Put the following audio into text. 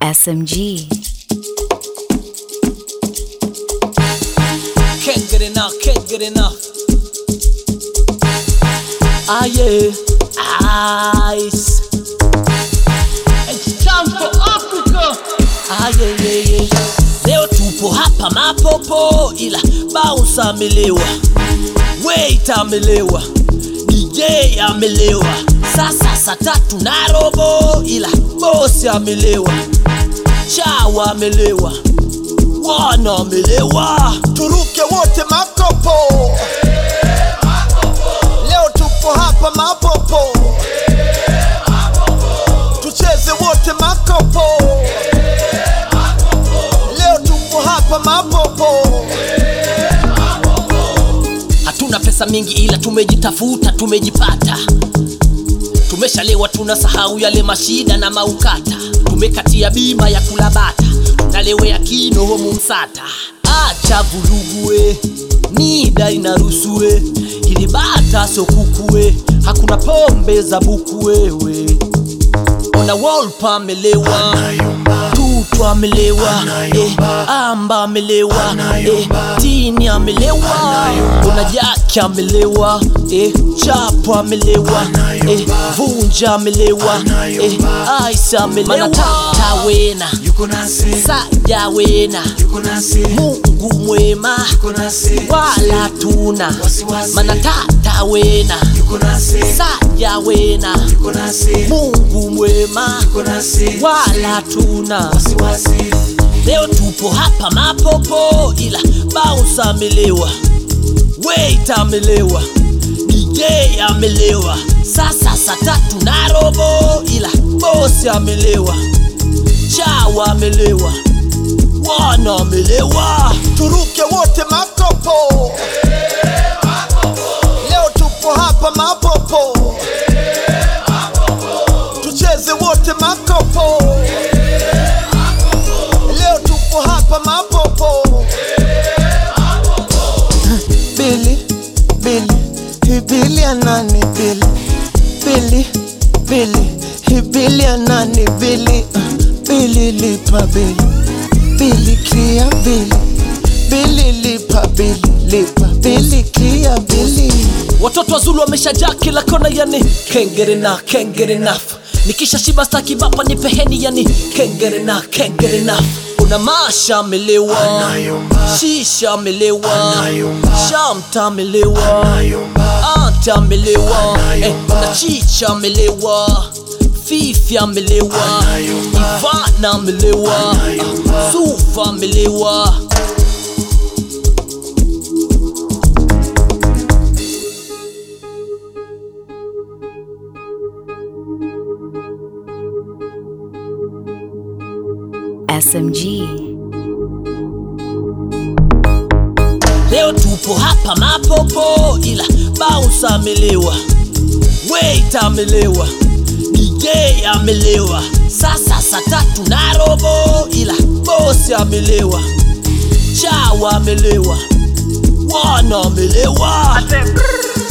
SMG. Can't get enough, can't get enough. Ah yeah, ice. It's time for Africa. Ah yeah, yeah, yeah. Leo tupo hapa mapopo, ila bounce amelewa, wait amelewa, DJ amelewa. Sasa saa tatu na robo, ila bosi amelewa, chawa amelewa, wana amelewa. turuke wote makopo leo tupo hapa mapopo tucheze wote makopo leo tupo hapa mapopo hatuna pesa mingi ila tumejitafuta tumejipata tumeshalewa tunasahau yale mashida na maukata tumekatia bima ya kulabata tunalewea kino homu msata acha vulugue nida inarusue ili bata sio kukue hakuna pombe za buku wewe ona wolpa amelewa tutu amelewa eh, amba amelewa eh, tini amelewa ona jaki amelewa eh, chapo amelewa eh, vunja amelewa eh, aisa amelewa tawena yuko nasi saja wena yuko nasi mungu mwema yuko nasi wala tuna Wasiwasi. mana tata wena yuko nasi saja wena yuko nasi mungu mwema yuko nasi wala tuna wasiwasi leo tupo hapa mapopo ila bounce amelewa wait amelewa dj amelewa sasa saa tatu na robo ila bosi amelewa chawa amelewa wana amelewa turuke wote makopo leo tupo hapa mapopo tucheze wote makopo leo tupo hapa mapopo Billy, Billy, hii Billy ya nani Billy? Billy, Billy, hii Billy ya nani Billy? Uh, Billy lipa Billy, Billy clear Billy, Billy lipa Billy, lipa Billy clear Billy. watoto wazulu wameshajaa kila kona yani kengerena kengerena nikisha shiba staki bapa ni peheni yani kengerena kengerena kuna masha amelewa Anayumba. shisha amelewa Anayumba. shamta amelewa Anayumba. anta amelewa eh, Anayumba. kuna chicha amelewa fifi amelewa Anayumba. ivana amelewa Anayumba. sufa amelewa SMG. leo tupo hapa mapopo ila bounce amelewa wait amelewa dj amelewa sasa saa tatu na robo ila bosi amelewa chawa amelewa wana amelewa